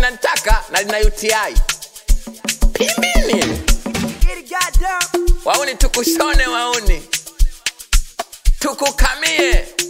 linanitaka na lina UTI. Pimbini. Wauni tukushone wauni. Tukukamie.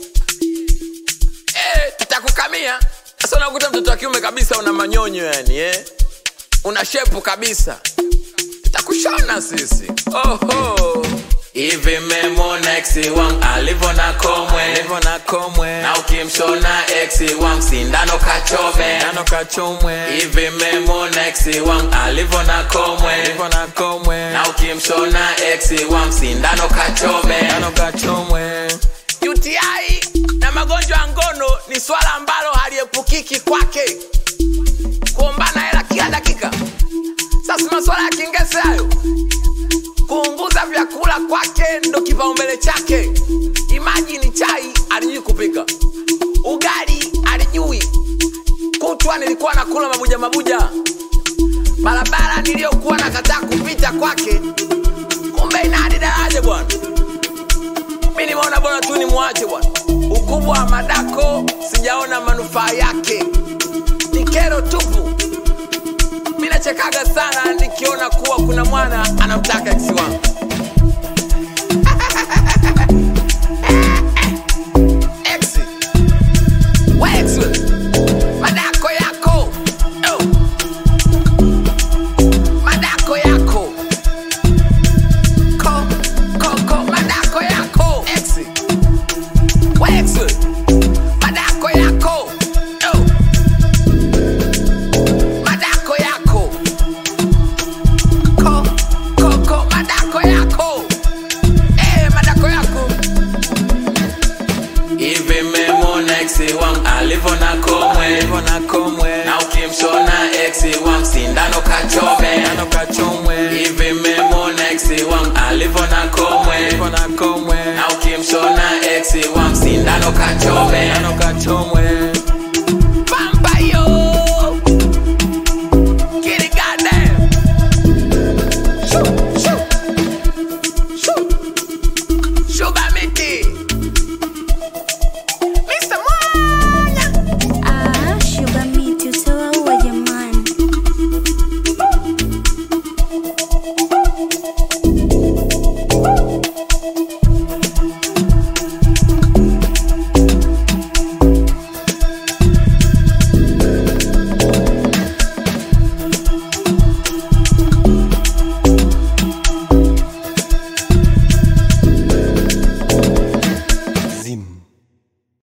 Eh, tutakukamia. Sasa unakuta mtoto wa kiume kabisa una manyonyo yani eh. Una shepu kabisa. Tutakushona sisi. Oho. Hivi memona ex wangu alivyo na komwe Hivyo na komwe na ukimshona ex wangu sindano kachome nano kachomwe hivi memona ex wangu alivyo na komwe hivyo na komwe na ukimshona ex wangu sindano kachome nano kachomwe UTI na magonjwa ya ngono ni swala ambalo haliepukiki kwake, kuombana hela kila dakika. Sasa maswala ya kingese hayo, kuunguza vyakula kwake ndo kipaumbele chake. Imajini chai alijui kupika, ugali alijui, kutwa nilikuwa nakula mabuja mabuja, barabara niliyokuwa nakataa kupita kwake, kumbe ina hadi daraja bwana mi nimeona bora tu ni mwache bwana. Ukubwa wa madako sijaona manufaa yake, ni kero tupu. Mi nachekaga sana nikiona kuwa kuna mwana anamtaka ex wangu. Ex. We ex we. Madako yako. Oh. Madako yako. Ko, ko, ko, madako yako. Ex. We ex we. Madako yako. Oh. Madako yako. Ko, ko, ko, madako yako. Eh, madako yako. Hivi memona ex wangu alivyo na komwe hivyo na komwe na ukimshona ex wangu sindano kachome nano kachomwe hivi memona ex wangu alivyo na komwe hivyo na komwe na ukimshona ex wangu sindano kachome nano